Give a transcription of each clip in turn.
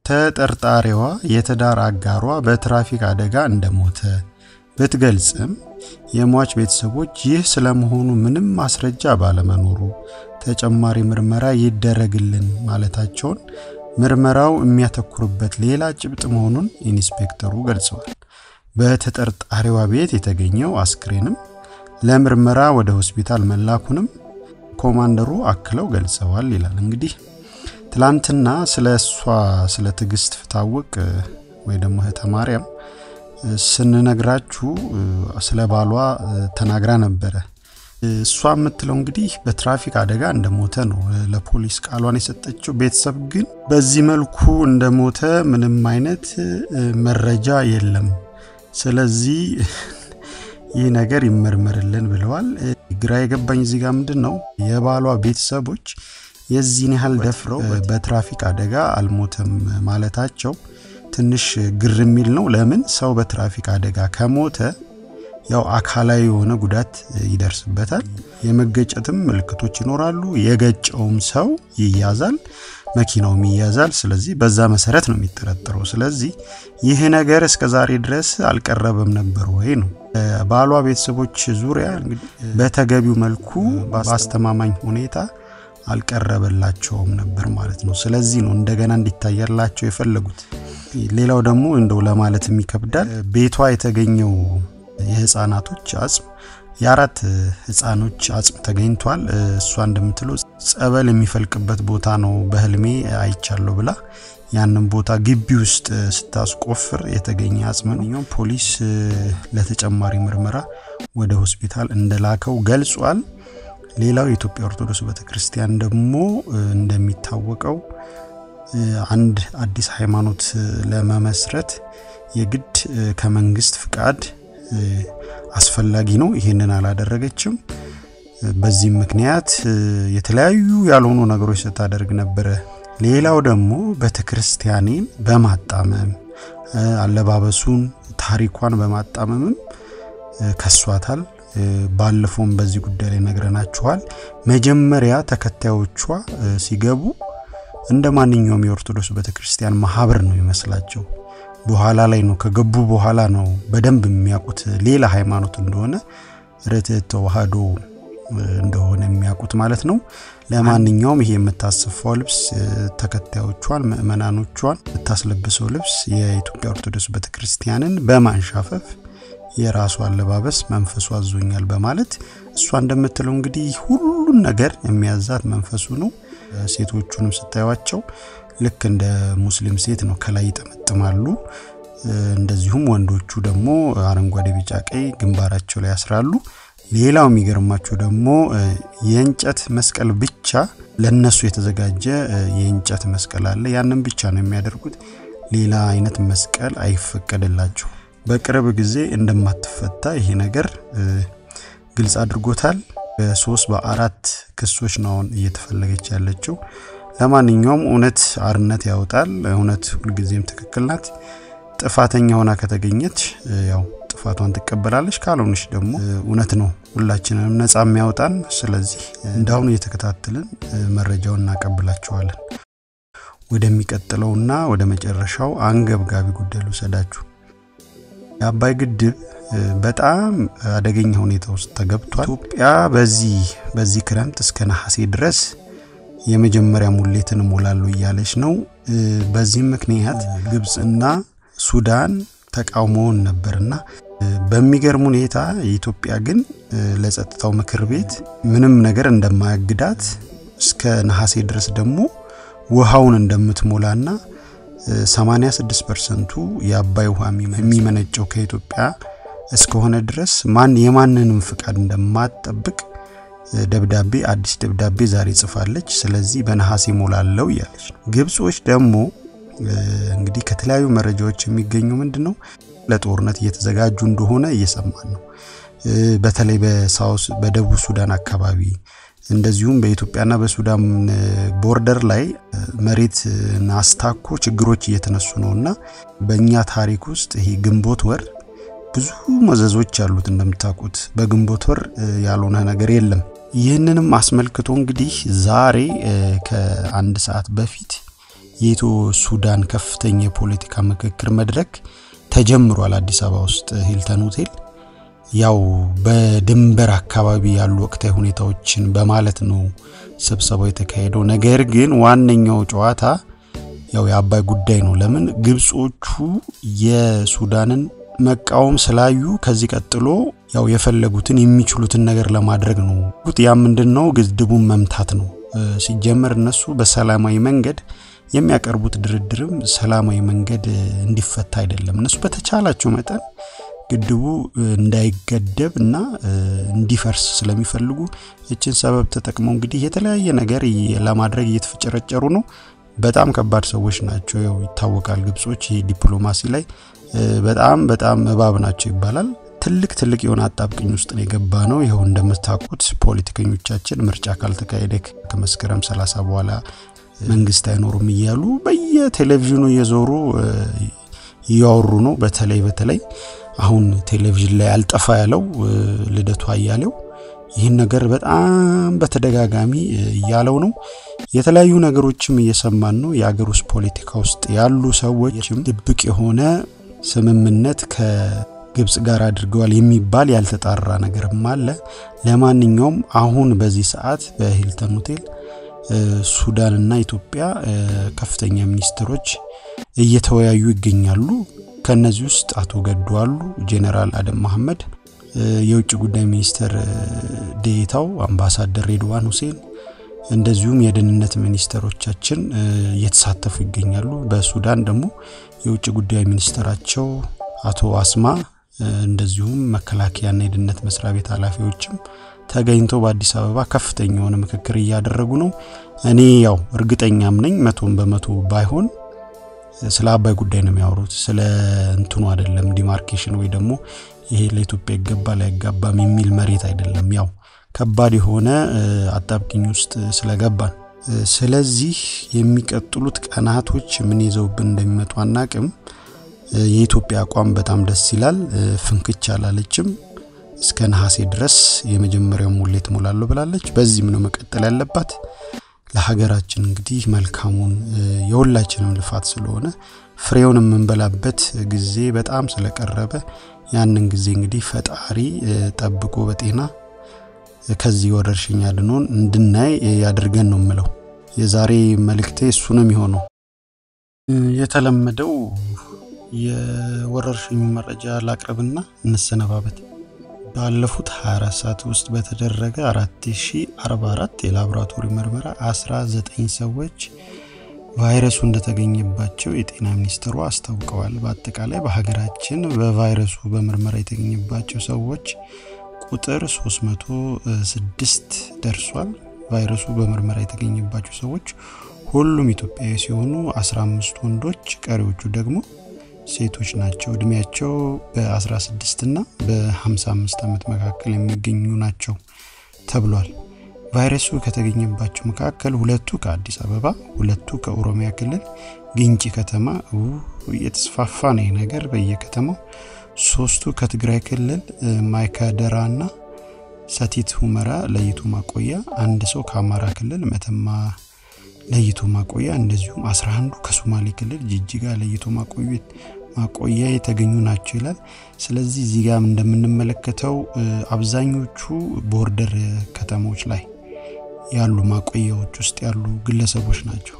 ተጠርጣሪዋ የትዳር አጋሯ በትራፊክ አደጋ እንደሞተ ብትገልጽም የሟች ቤተሰቦች ይህ ስለመሆኑ ምንም ማስረጃ ባለመኖሩ ተጨማሪ ምርመራ ይደረግልን ማለታቸውን ምርመራው የሚያተኩርበት ሌላ ጭብጥ መሆኑን ኢንስፔክተሩ ገልጸዋል። በተጠርጣሪዋ ቤት የተገኘው አስክሬንም ለምርመራ ወደ ሆስፒታል መላኩንም ኮማንደሩ አክለው ገልጸዋል ይላል። እንግዲህ ትላንትና ስለ እሷ ስለ ትዕግስት ፍታወቅ ወይ ደግሞ እህተ ማርያም ስንነግራችሁ ስለ ባሏ ተናግራ ነበረ። እሷ የምትለው እንግዲህ በትራፊክ አደጋ እንደሞተ ነው ለፖሊስ ቃሏን የሰጠችው። ቤተሰብ ግን በዚህ መልኩ እንደሞተ ምንም አይነት መረጃ የለም፣ ስለዚህ ይህ ነገር ይመርመርልን ብለዋል። ግራ የገባኝ እዚህ ጋር ምንድን ነው የባሏ ቤተሰቦች የዚህን ያህል ደፍረው በትራፊክ አደጋ አልሞተም ማለታቸው ትንሽ ግር የሚል ነው። ለምን ሰው በትራፊክ አደጋ ከሞተ ያው አካላዊ የሆነ ጉዳት ይደርስበታል። የመገጨትም ምልክቶች ይኖራሉ። የገጨውም ሰው ይያዛል፣ መኪናውም ይያዛል። ስለዚህ በዛ መሰረት ነው የሚጠረጠረው። ስለዚህ ይህ ነገር እስከ ዛሬ ድረስ አልቀረበም ነበር ወይ ነው ባሏ ቤተሰቦች ዙሪያ በተገቢው መልኩ በአስተማማኝ ሁኔታ አልቀረበላቸውም ነበር ማለት ነው። ስለዚህ ነው እንደገና እንዲታያላቸው የፈለጉት። ሌላው ደግሞ እንደው ለማለት የሚከብዳል ቤቷ የተገኘው የህፃናቶች አጽም የአራት ህፃኖች አጽም ተገኝቷል። እሷ እንደምትለው ጸበል የሚፈልቅበት ቦታ ነው በህልሜ አይቻለሁ ብላ ያንን ቦታ ግቢ ውስጥ ስታስቆፍር የተገኘ አጽም ነው። ፖሊስ ለተጨማሪ ምርመራ ወደ ሆስፒታል እንደላከው ገልጿል። ሌላው የኢትዮጵያ ኦርቶዶክስ ቤተክርስቲያን ደግሞ እንደሚታወቀው አንድ አዲስ ሃይማኖት ለመመስረት የግድ ከመንግስት ፍቃድ አስፈላጊ ነው። ይህንን አላደረገችም። በዚህም ምክንያት የተለያዩ ያልሆኑ ነገሮች ስታደርግ ነበረ። ሌላው ደግሞ ቤተክርስቲያኔን በማጣመም አለባበሱን፣ ታሪኳን በማጣመምም ከሷታል። ባለፈውም በዚህ ጉዳይ ላይ ነግረናችኋል። መጀመሪያ ተከታዮቿ ሲገቡ እንደ ማንኛውም የኦርቶዶክስ ቤተክርስቲያን ማህበር ነው ይመስላቸው። በኋላ ላይ ነው ከገቡ በኋላ ነው በደንብ የሚያውቁት ሌላ ሃይማኖት እንደሆነ ርትዕት ተዋህዶ እንደሆነ የሚያውቁት ማለት ነው። ለማንኛውም ይሄ የምታሰፋው ልብስ ተከታዮቿን ምእመናኖቿን የምታስለብሰው ልብስ የኢትዮጵያ ኦርቶዶክስ ቤተክርስቲያንን በማንሻፈፍ የራሱ አለባበስ መንፈሱ አዞኛል በማለት እሷ እንደምትለው እንግዲህ ሁሉን ነገር የሚያዛት መንፈሱ ነው። ሴቶቹንም ስታዩቸው ልክ እንደ ሙስሊም ሴት ነው፣ ከላይ ይጠመጥማሉ። እንደዚሁም ወንዶቹ ደግሞ አረንጓዴ፣ ቢጫ፣ ቀይ ግንባራቸው ላይ ያስራሉ። ሌላው የሚገርማቸው ደግሞ የእንጨት መስቀል ብቻ ለነሱ የተዘጋጀ የእንጨት መስቀል አለ። ያንን ብቻ ነው የሚያደርጉት። ሌላ አይነት መስቀል አይፈቀድላቸው። በቅርብ ጊዜ እንደማትፈታ ይሄ ነገር ግልጽ አድርጎታል። በሶስት በአራት ክሶች ነው አሁን እየተፈለገች ያለችው። ለማንኛውም እውነት አርነት ያወጣል። እውነት ሁልጊዜም ትክክል ናት። ጥፋተኛ ሆና ከተገኘች ያው ጥፋቷን ትቀበላለች። ካልሆነች ደግሞ እውነት ነው ሁላችንንም ነጻ የሚያወጣን። ስለዚህ እንዳሁኑ እየተከታተልን መረጃውን እናቀብላችኋለን። ወደሚቀጥለውና ወደ መጨረሻው አንገብጋቢ ጉዳይ ልውሰዳችሁ። የአባይ ግድብ በጣም አደገኛ ሁኔታ ውስጥ ተገብቷል። ኢትዮጵያ በዚህ በዚህ ክረምት እስከ ነሐሴ ድረስ የመጀመሪያ ሙሌትን እሞላለሁ እያለች ነው። በዚህም ምክንያት ግብፅና ሱዳን ተቃውሞውን ነበርና በሚገርም ሁኔታ የኢትዮጵያ ግን ለጸጥታው ምክር ቤት ምንም ነገር እንደማያግዳት እስከ ነሐሴ ድረስ ደግሞ ውሃውን እንደምትሞላና 86 ፐርሰንቱ የአባይ ውሃ የሚመነጨው ከኢትዮጵያ እስከሆነ ድረስ ማን የማንንም ፍቃድ እንደማትጠብቅ ደብዳቤ አዲስ ደብዳቤ ዛሬ ጽፋለች። ስለዚህ በነሐሴ ሞላለው እያለች ነው። ግብጾች ደግሞ እንግዲህ ከተለያዩ መረጃዎች የሚገኙ ምንድን ነው ለጦርነት እየተዘጋጁ እንደሆነ እየሰማን ነው። በተለይ በሳውስ በደቡብ ሱዳን አካባቢ እንደዚሁም በኢትዮጵያና በሱዳን ቦርደር ላይ መሬት አስታኮ ችግሮች እየተነሱ ነው እና በእኛ ታሪክ ውስጥ ይሄ ግንቦት ወር ብዙ መዘዞች አሉት። እንደምታውቁት በግንቦት ወር ያልሆነ ነገር የለም። ይህንንም አስመልክቶ እንግዲህ ዛሬ ከአንድ ሰዓት በፊት የኢትዮ ሱዳን ከፍተኛ የፖለቲካ ምክክር መድረክ ተጀምሯል አዲስ አበባ ውስጥ ሂልተን ሆቴል። ያው በድንበር አካባቢ ያሉ ወቅታዊ ሁኔታዎችን በማለት ነው ስብሰባው የተካሄደው። ነገር ግን ዋነኛው ጨዋታ ያው የአባይ ጉዳይ ነው። ለምን ግብጾቹ የሱዳንን መቃወም ስላዩ ከዚህ ቀጥሎ ያው የፈለጉትን የሚችሉትን ነገር ለማድረግ ነው። ያ ምንድን ነው? ግድቡን መምታት ነው። ሲጀመር እነሱ በሰላማዊ መንገድ የሚያቀርቡት ድርድርም ሰላማዊ መንገድ እንዲፈታ አይደለም። እነሱ በተቻላቸው መጠን ግድቡ እንዳይገደብ እና እንዲፈርስ ስለሚፈልጉ ይችን ሰበብ ተጠቅመው እንግዲህ የተለያየ ነገር ለማድረግ እየተፈጨረጨሩ ነው። በጣም ከባድ ሰዎች ናቸው። ያው ይታወቃል፣ ግብጾች ይሄ ዲፕሎማሲ ላይ በጣም በጣም እባብ ናቸው ይባላል። ትልቅ ትልቅ የሆነ አጣብቅኝ ውስጥ ነው የገባ ነው። ይኸው እንደምታውቁት ፖለቲከኞቻችን ምርጫ ካልተካሄደ ከመስከረም ሰላሳ በኋላ መንግስት አይኖሩም እያሉ በየቴሌቪዥኑ እየዞሩ እያወሩ ነው። በተለይ በተለይ አሁን ቴሌቪዥን ላይ አልጠፋ ያለው ልደቱ አያሌው ይህን ነገር በጣም በተደጋጋሚ እያለው ነው። የተለያዩ ነገሮችም እየሰማን ነው። የአገር ውስጥ ፖለቲካ ውስጥ ያሉ ሰዎችም ድብቅ የሆነ ስምምነት ከግብጽ ጋር አድርገዋል የሚባል ያልተጣራ ነገርም አለ። ለማንኛውም አሁን በዚህ ሰዓት በሂልተን ሆቴል ሱዳንና ኢትዮጵያ ከፍተኛ ሚኒስትሮች እየተወያዩ ይገኛሉ። ከነዚህ ውስጥ አቶ ገዱ አሉ፣ ጄኔራል አደም መሐመድ፣ የውጭ ጉዳይ ሚኒስትር ዴኤታው አምባሳደር ሬድዋን ሁሴን እንደዚሁም የደህንነት ሚኒስትሮቻችን እየተሳተፉ ይገኛሉ። በሱዳን ደግሞ የውጭ ጉዳይ ሚኒስትራቸው አቶ አስማ እንደዚሁም መከላከያና የደህንነት መስሪያ ቤት ኃላፊዎችም ተገኝተው በአዲስ አበባ ከፍተኛ የሆነ ምክክር እያደረጉ ነው። እኔ ያው እርግጠኛም ነኝ መቶም በመቶ ባይሆን ስለ አባይ ጉዳይ ነው የሚያወሩት፣ ስለ እንትኑ አይደለም። ዲማርኬሽን ወይ ደግሞ ይሄ ለኢትዮጵያ ይገባል አይጋባም የሚል መሬት አይደለም። ያው ከባድ የሆነ አጣብቂኝ ውስጥ ስለገባን፣ ስለዚህ የሚቀጥሉት ቀናቶች ምን ይዘውብን እንደሚመጡ አናቅም። የኢትዮጵያ አቋም በጣም ደስ ይላል። ፍንክች አላለችም። እስከ ነሐሴ ድረስ የመጀመሪያው ሙሌት ሞላለሁ ብላለች። በዚህም ነው መቀጠል ያለባት። ለሀገራችን እንግዲህ መልካሙን የሁላችንም ልፋት ስለሆነ ፍሬውን የምንበላበት ጊዜ በጣም ስለቀረበ ያንን ጊዜ እንግዲህ ፈጣሪ ጠብቆ በጤና ከዚህ ወረርሽኝ አድኖን እንድናይ ያድርገን ነው የምለው። የዛሬ መልእክቴ እሱ ነው የሚሆነው። የተለመደው የወረርሽኙ መረጃ ላቅርብና እንሰነባበት። ባለፉት 24 ሰዓት ውስጥ በተደረገ 4044 የላቦራቶሪ ምርመራ 19 ሰዎች ቫይረሱ እንደተገኘባቸው የጤና ሚኒስትሩ አስታውቀዋል። በአጠቃላይ በሀገራችን በቫይረሱ በምርመራ የተገኘባቸው ሰዎች ቁጥር 306 ደርሷል። ቫይረሱ በምርመራ የተገኘባቸው ሰዎች ሁሉም ኢትዮጵያዊ ሲሆኑ 15 ወንዶች፣ ቀሪዎቹ ደግሞ ሴቶች ናቸው። እድሜያቸው በ16 እና በ55 ዓመት መካከል የሚገኙ ናቸው ተብሏል። ቫይረሱ ከተገኘባቸው መካከል ሁለቱ ከአዲስ አበባ፣ ሁለቱ ከኦሮሚያ ክልል ግንጪ ከተማ እየተስፋፋ ነው ነገር በየከተማው፣ ሶስቱ ከትግራይ ክልል ማይካድራ እና ሰቲት ሁመራ ለይቶ ማቆያ፣ አንድ ሰው ከአማራ ክልል መተማ ለይቶ ማቆያ እንደዚሁም 11ዱ ከሶማሌ ክልል ጅጅጋ ለይቶ ማቆያ የተገኙ ናቸው ይላል። ስለዚህ እዚህ ጋር እንደምንመለከተው አብዛኞቹ ቦርደር ከተሞች ላይ ያሉ ማቆያዎች ውስጥ ያሉ ግለሰቦች ናቸው።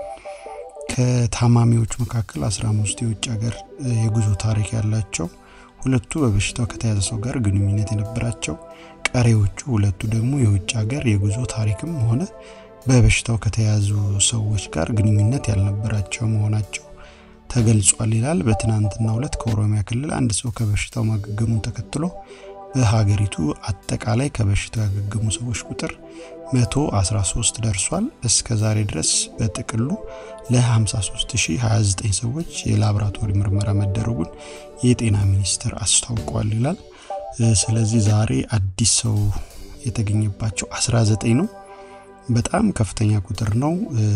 ከታማሚዎች መካከል 15 የውጭ ሀገር የጉዞ ታሪክ ያላቸው፣ ሁለቱ በበሽታው ከተያዘ ሰው ጋር ግንኙነት የነበራቸው፣ ቀሪዎቹ ሁለቱ ደግሞ የውጭ ሀገር የጉዞ ታሪክም ሆነ በበሽታው ከተያዙ ሰዎች ጋር ግንኙነት ያልነበራቸው መሆናቸው ተገልጿል ይላል። በትናንትናው ዕለት ከኦሮሚያ ክልል አንድ ሰው ከበሽታው ማገገሙን ተከትሎ በሀገሪቱ አጠቃላይ ከበሽታው ያገገሙ ሰዎች ቁጥር 113 ደርሷል። እስከ ዛሬ ድረስ በጥቅሉ ለ53029 ሰዎች የላቦራቶሪ ምርመራ መደረጉን የጤና ሚኒስቴር አስታውቋል ይላል። ስለዚህ ዛሬ አዲስ ሰው የተገኘባቸው 19 ነው። በጣም ከፍተኛ ቁጥር ነው።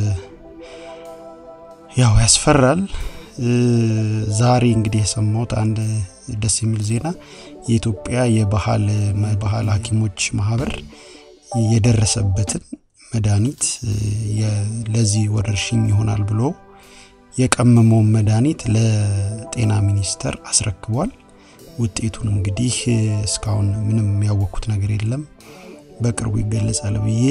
ያው ያስፈራል። ዛሬ እንግዲህ የሰማሁት አንድ ደስ የሚል ዜና የኢትዮጵያ የባህል ባህል ሐኪሞች ማህበር የደረሰበትን መድኃኒት ለዚህ ወረርሽኝ ይሆናል ብሎ የቀመመውን መድኃኒት ለጤና ሚኒስቴር አስረክቧል። ውጤቱን እንግዲህ እስካሁን ምንም ያወቅኩት ነገር የለም። በቅርቡ ይገለጻል ብዬ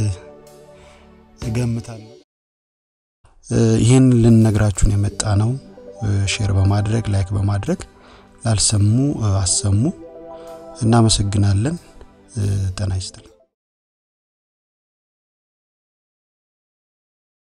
እገምታለሁ። ይህን ልንነግራችሁን የመጣ ነው። ሼር በማድረግ ላይክ በማድረግ ላልሰሙ አሰሙ። እናመሰግናለን። ጤና ይስጥልን።